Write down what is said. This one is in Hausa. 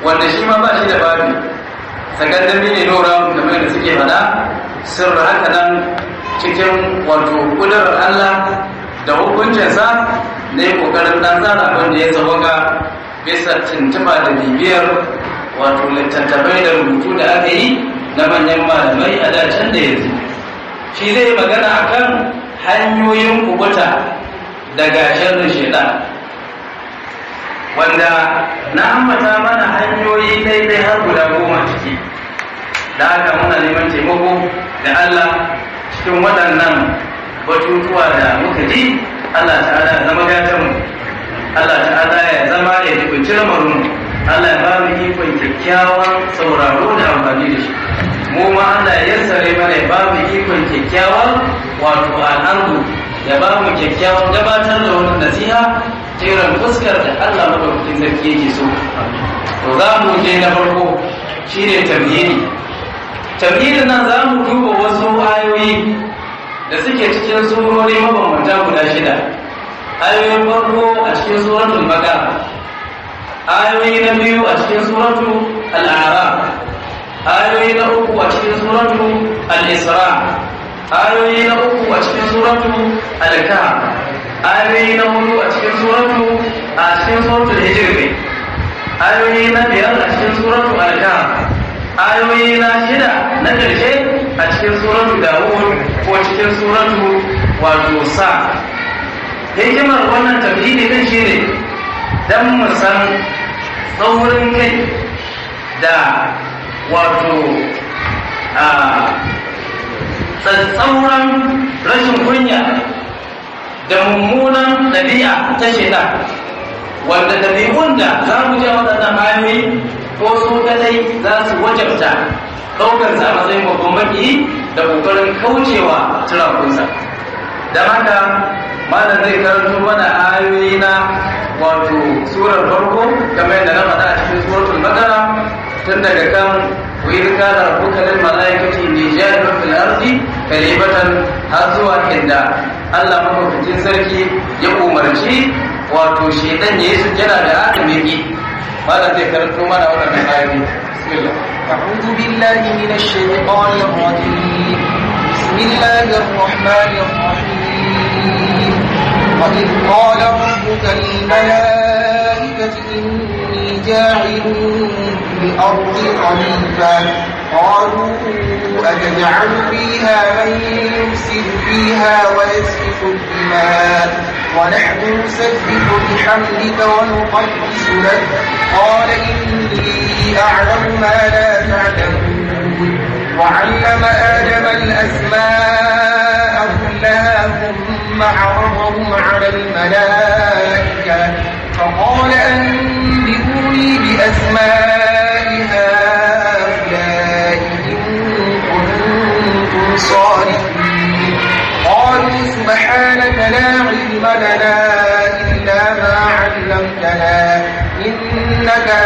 wanda shi ma ba shi da babi sakandami ne nora kamar da suke faɗa sirri haka nan cikin wato kudurar Allah da hukuncinsa na yi ƙoƙarin ɗan tsara wanda ya tsawaga bisa tuntuɓa da bibiyar wato littattafai da rubutu da aka yi na manyan malamai a dacen da yanzu shi zai magana akan hanyoyin kubuta daga sharrin shaitan wanda na ambata mana hanyoyi daidai har guda goma ciki da haka muna neman taimako da Allah cikin waɗannan batutuwa da muka ji Allah ta'ala ya zama gatanmu Allah ta'ala ya zama ya jibinci lamarinmu Allah ya ba mu ikon kyakkyawan sauraro da amfani da shi mu ma Allah ya yassare mana ya ba mu ikon kyakkyawan wato al'adu ya ba mu kyakkyawan gabatar da wani nasiha jiran fuskar da Allah madaukakin sarki yake so to za mu je na farko shine tamhidi tamhidin nan za mu duba wasu ayoyi da suke cikin surori mabambanta guda shida ayoyin farko a cikin suratul baqara ayoyi na biyu a cikin suratul al-a'raf ayoyi na uku a cikin suratul al-isra ayoyi na uku a cikin suratul al-kahf ayoyi na hudu a cikin suratu a cikin suratul hijr ne ayoyi na biyar a cikin suratu al-kahf ayoyi na shida na karshe a cikin suratu dawud ko cikin suratu wato sa hikimar wannan tafhidi din shine dan mu san tsaurin kai da wato a tsatsauran rashin kunya da mummunan ɗabi'a ta shaitan wanda ɗabi'un da za mu je waɗannan ayoyi ko su kadai za su wajabta ɗaukar sa a matsayin babban maki da ƙoƙarin kaucewa turakunsa don haka malam zai karanto mana ayoyi na wato surar farko kamar yadda na faɗa a cikin suratul baqara tun daga kan وإذ كان ربك للملائكة إني جاعل في الأرض خليفة har zuwa inda Allah mafaficin sarki ya umarci wato shedan ya yi sujjada da Adam ya ki malam zai karanto mana wannan ayoyi bismillah أعوذ بالله من الشيطان الرجيم بسم الله الرحمن الرحيم وإذ قال ربك للملائكة إني جاعل في الأرض خليفة قالوا أتجعل فيها من يفسد فيها ويسفك الدماء ونحن نسبح بحمدك ونقدس لك قال إني أعلم ما لا تعلمون وعلم آدم الأسماء كلها ثم عرضهم على الملائكة فقال أنبئوني بأسماء هؤلاء إن كنتم صادقين قالوا سبحانك لا علم لنا إلا ما علمتنا إنك